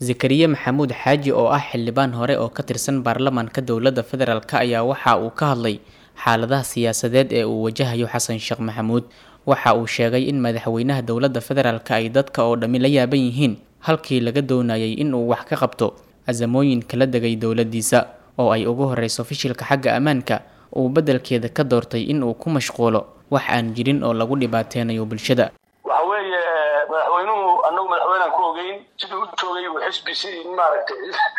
zakariya maxamuud xaaji oo ah xildhibaan hore oo ka tirsan baarlamaanka dowladda federaalk ayaa waxa uu ka hadlay xaaladaha siyaasadeed ee uu wajahayo xasan sheekh maxamuud waxa uu sheegay in madaxweynaha dowladda federaalk ay dadka oo dhammi la yaaban yihiin halkii laga doonayay in uu wax ka qabto asamooyin kala degay dowladdiisa oo ay ugu horeyso fishilka xagga ammaanka uu beddelkeeda ka doortay in uu ku mashquulo wax aan jirin oo lagu dhibaateynayo bulshada waxa weeye madaxweynuhu anagu madaxweynean ku ogeyn siduu u joogay uu xisbi si maaragtay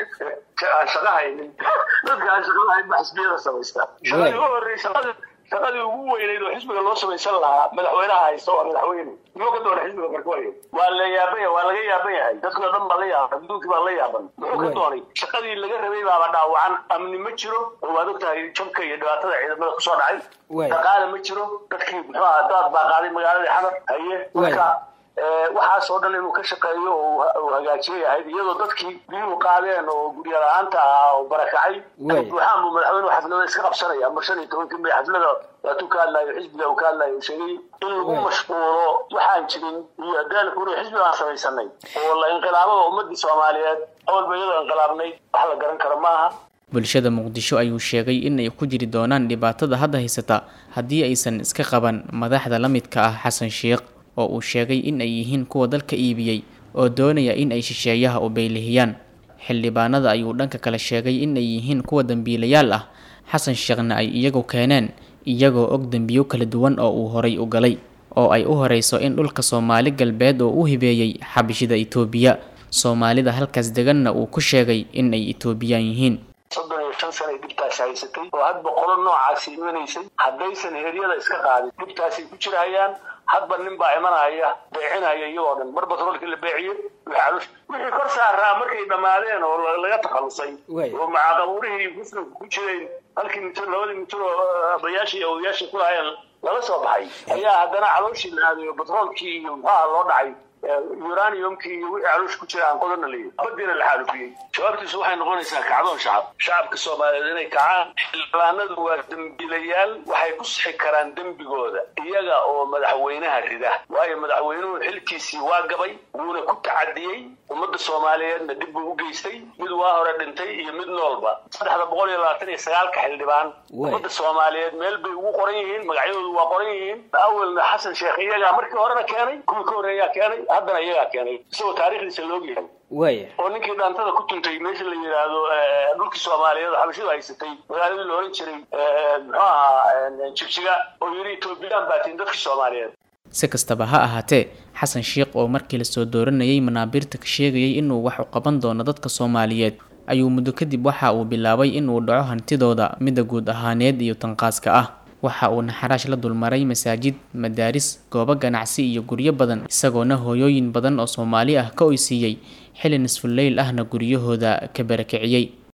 aan shaqa haynin dadka aan shaqada hayn ba xisbiyada samaystaa shaqadii u horeysa shaqadii ugu weyneyd oo xisbiga loo samaysan lahaa madaxweynaha haysta waa madaxweyne muxuu ka doonay xisbiga marka waay waa la yaaban yahay waa laga yaaban yahay dadkii o dhan baa la yaaban adduunkii baa la yaaban muxuu ka doonay shaqadii laga rabay baaba dhaawacan amni ma jiro oo waad ogtahay jabka iyo dhibaatada ciidamada kusoo dhacay dhaqaale ma jiro dadkii muxuu aha daad baa qaaday magaaladii xamar haye marka waxaas oo dhan inuu ka shaqeeyo oo hagaajiyo yahayd iyadoo dadkii biyuhu qaadeen oo gurya la-aanta ahaa oo barakacay buuxaan buu madaxweynuhu xaflada iska qabsanaya mar shan iyo tobankii may xaflada waatuu ka hadlayo xisbiga uu ka hadlayo sheegay in lagu mashquulo waxaan jirin iyo daalku inuu xisbi aan samaysanay oo la inqilaabada ummadii soomaaliyeed awalba iyadoo inqilaabnay wax la garan karo maaha bulshada muqdisho ayuu sheegay in ay ku jiri doonaan dhibaatada hadda haysata haddii aysan iska qaban madaxda la midka ah xasan sheekh oo uu sheegay in ay yihiin kuwa dalka iibiyey oo doonaya in ay shisheeyaha u beylihiyaan xildhibaanada ayuu dhanka kale sheegay in ay yihiin kuwa dembiilayaal ah xasan sheekhna ay iyagu keeneen iyagoo og dembiyo kala duwan oo uu horay u galay oo ay u horeyso in dhulka soomaali galbeed oo u hibeeyey xabishida itoobiya soomaalida halkaas deganna uu ku sheegay in ay itoobiyaan yihiin soddon iyo shan sana ay dhibtaasi haysatay oo hadba qolo noocaasi imanaysay haddaysan heryada iska qaadin dhibtaasay ku jirahayaan hadba nin baa imanaya beecinaya iyagoo dhan mar batroolkii la beeciye wixii kor saaraa markay dhammaadeen oo laga takhalusay oo macaaqabuurihii muslimka ku jireen halkii mitir labadii mitir oo abayaashii iyo odayaashii ku lahaayeen lala soo baxay ayaa haddana calooshii la aadayo batroolkii iyo muxuaha loo dhacay uraniumkii iyo wixii caloosh ku jira aan qodana leeyahy badiina la xaalufiyey jawaabtiisu waxay noqonaysaa kacdoon shacab shacabka soomaaliyeed inay kacaan xildhibaanadu waa dembiilayaal waxay ku sixi karaan dembigooda iyaga oo madaxweynaha rida waayo madaxweynuhu xilkiisii waa gabay wuuna ku tacadiyey ummadda soomaaliyeedna dib buu u geystay mid waa hore dhintay iyo mid noolba saddexda boqol iyo labaatan iyo sagaalka xildhibaan ummadda soomaaliyeed meel bay ugu qoran yihiin magacyadoodu waa qoran yihiin awelna xasan sheekh iyagaa markii horena keenay kuwii ka horreeyaa keenay haddana iyagaa keenay isagoo taariikhdiisa loogyahay waaya oo ninkii dhaantada ku tuntay meesha la yidhaahdo dhulkii soomaaliyeed oo xabashidu haysatay magaaladii la oran jiray muxuu ahaa jigjiga oo yidhi etoobiyaan baatiin dadkii soomaaliyeed si kastaba ha ahaatee xasan sheekh oo markii lasoo dooranayay manaabiirta ka sheegayay inuu wax u qaban doono dadka soomaaliyeed ayuu muddo kadib waxa uu bilaabay inuu dhaco hantidooda midda guud ahaaneed iyo tanqaaska ah waxa uu naxaraash la dulmaray masaajid madaaris goobo ganacsi iyo guryo badan isagoona hooyooyin badan oo soomaali ah ka oysiiyey xili nisfuleyl ahna guryahooda ka barakiciyey